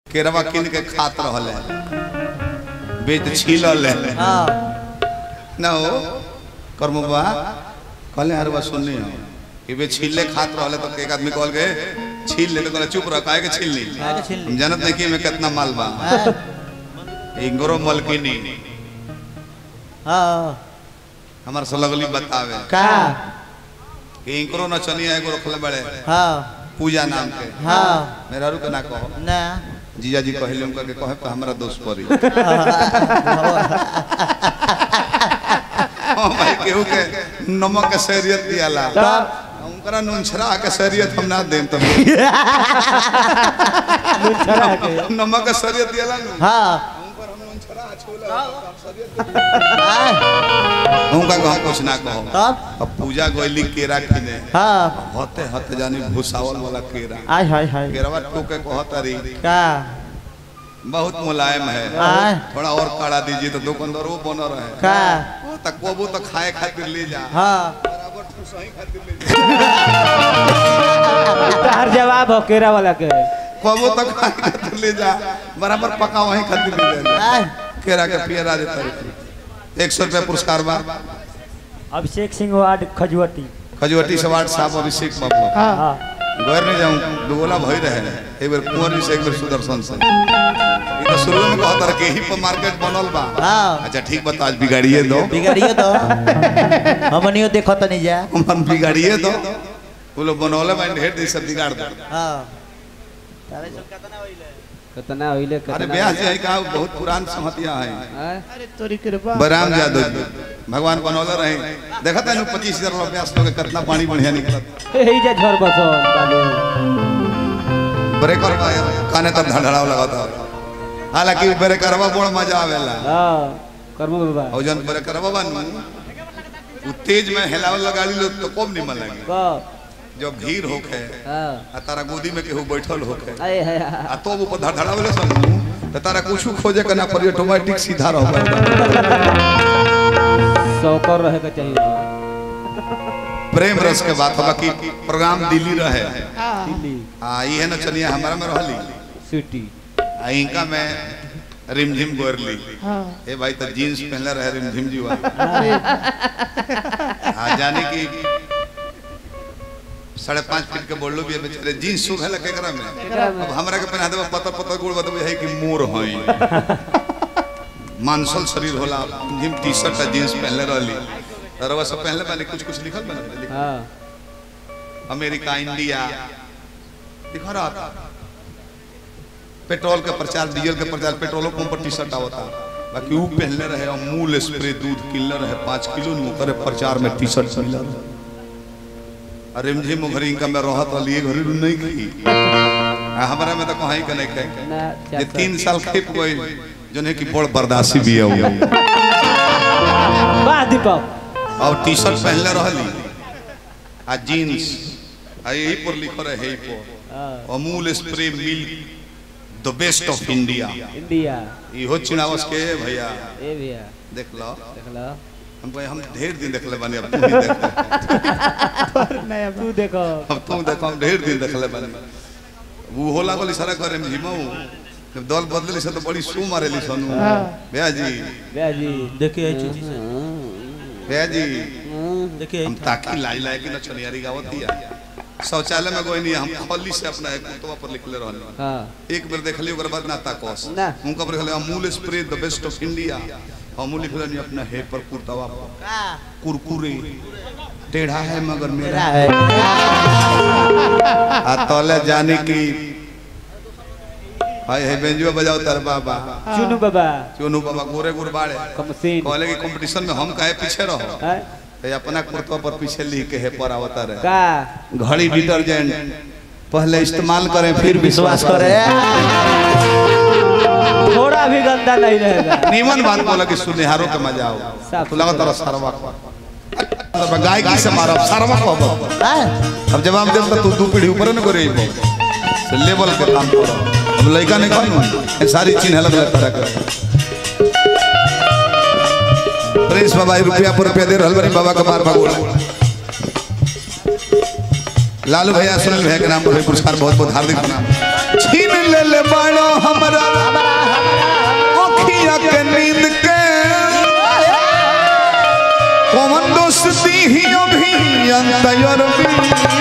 केरवा किन के खात रहले बेच छीलल है हाँ ना हो करमुबा कहले यार बा सुननी हो कि बे छीले खात रहले तो एक आदमी कहल के छील ले तो कहले चुप रह काहे के छील ली काहे के छील ली? हम जानत नहीं कि में कितना माल बा हाँ इंगरो मलकिनी हाँ हमार से लगली बतावे का कि इंकरो नचनिया एगो रखले बड़े हाँ पूजा नाम के हाँ मेरा रू के ना कहो ना जीजा जी कहले उनका के कहे पे हमरा दोस्त पड़ी हां भाई केहू के नमक के शरीयत दियाला तब उनकरा नुनछरा के शरीयत हम ना देम तब छड़ा के नमक के शरीयत दियाला नु हाँ उनकर हम नुनछरा छोला हाँ, उनका को हम कुछ ना कहो तब अब पूजा गोइली केरा किने हाँ होते होते जानी भूसावल वाला केरा आय हाय हाय केरवा टोके कहतरी का बहुत मुलायम है आय थोड़ा और काढ़ा दीजिए तो दुकानदार वो बना रहे का वो तक वो तो खाए खातिर ले जा हाँ बराबर ठुसही खातिर ले जा हर जवाब हो केरा वाला के कबो तक खाए खातिर ले जा बराबर पका वहीं खातिर ले जा आय केरा के पियरा देता रही एक सौ रुपया पुरस्कार बा अभिषेक सिंह वार्ड खजुवती खजुवटी से वार्ड साहब अभिषेक बाबू हाँ घर नहीं जाऊं दुगोला भई रहे एक बार कुंवर जी से एक बार सुदर्शन से ये तो शुरू में कहता रहा कि यहीं पर मार्केट बनल बा हाँ अच्छा ठीक बता आज बिगाड़िए दो बिगड़िए तो हमनियो देखो तो नहीं जा हम बिगाड़िए दो वो लोग बनौले में ढेर दी सब बिगाड़ दो हाँ कितना होइले अरे कितना ब्याह जी है कहा बहुत पुरान सहतिया है हैं? बराम जादव जी भगवान बनौले रहे देखा था पच्चीस हजार रुपया ब्यास लोग कितना पानी बढ़िया निकला यही जा झड़ बसो चालू ब्रेकर काने तक धड़ाव लगाता हालांकि ब्रेकरवा बड़ मजा आवेला हाँ कर्म बाबा और जन ब्रेकरवा बनू उ तेज में हिलावल लगाली लो तो कम निमन लगे को जब भीड़ होखे हाँ आ तारा गोदी में केहू बैठल होखे आए है आ तो ऊपर धड़ावेले समझू तो तारा कुछ खोजे के ना पड़ी ऑटोमेटिक सीधा रहो सौकर रहे के चाहिए प्रेम रस के बात होगा कि प्रोग्राम दिल्ली रहे दिल्ली आ ये न चलिए हमारा में रहली सिटी आ इनका में रिमझिम गोरली ए भाई तो जीन्स पहनले रहे रिमझिम जीवा आ जाने की साढ़े पाँच फीट के बोलो भी है बेचारे जीन्स सूख है केकरा में अब हमरा के पहना देबा पता पता गुड़ बतबे है कि मोर हई मांसल शरीर होला जिम टी शर्ट आ जीन्स पहनले रहली रवा सब पहनले बानी कुछ कुछ लिखल बना हाँ अमेरिका इंडिया दिखा रहा था पेट्रोल के प्रचार डीजल के प्रचार पेट्रोलो पंप पर टी शर्ट आवता बाकी ऊ पहनले रहे अमूल स्प्रे दूध किनले रहे पाँच किलो नु करे प्रचार में टी शर्ट मिलल अरे मुझे मुघरी का मैं रहत वाली ये घरी नहीं खई आ हमरा में तो कहीं के नहीं खाई ना ये तीन साल खेप गई जो है कि बड़ बर्दाश्ती भी है वो। वाह दीपक और टी शर्ट पहनले रहली आ जीन्स आ यही पर लिखल रहे यही पर हाँ Amul spray milk the best of India India इहो चिनावस के भैया ए भैया देख लो देख लो हम कहे हम ढेर दिन देखले बानी अब तू ही देख नया तू देखो अब तू देखो हम ढेर दिन देखले बानी वो होला बोली सारा करे में झिमऊ जब दल बदले से तो बड़ी सू मारेली सनु भैया जी भैया जी देखिए चीची से भैया जी देखिए हम ताकी लाई लाई के न छनियारी गावत दिया शौचालय में गोई नहीं हम खली से अपना एक कुतवा पर लिखले रहल हाँ एक बेर देखली ओकर बाद ना ताकोस ना। उनका पर लिखले Amul spray the best of India Amul लिखले नहीं अपना है पर कुर्तावा पर कुरकुरे टेढ़ा है मगर मेरा है आ तले जाने की हाय है बेंजुआ बजाओ तर बाबा चुनू बाबा चोनू बाबा गोरे गोरे बाड़े कमसीन कहले कि कंपटीशन में हम काहे पीछे रहो हैं? ये अपना कुर्ता पर पीछे लिख के है पर आवता रहे का घड़ी डिटर्जेंट पहले इस्तेमाल करें फिर विश्वास विश्वास करे थोड़ा भी गंदा नहीं रहेगा नीमन बात बोला कि सुनिहारों के मजा आओ साफ तो लगा तारा सरवा को गायकी से मारा सरवा को अब हाँ? अब जवाब दे तो तू दू पीढ़ी ऊपर न करे तो लेवल के काम करो अब लड़का नहीं कौन सारी चीज अलग अलग तरह का प्रेस बाबा ई रुपया पर रुपया दे रहल बनी बाबा के मार भगोड़ा लालू भैया सुनील भैया के नाम पर भी पुरस्कार बहुत बहुत हार्दिक प्रणाम छीन ले ले बाड़ो हमर रतिया के नींद के कौन दोस्ती ही अभी अंतर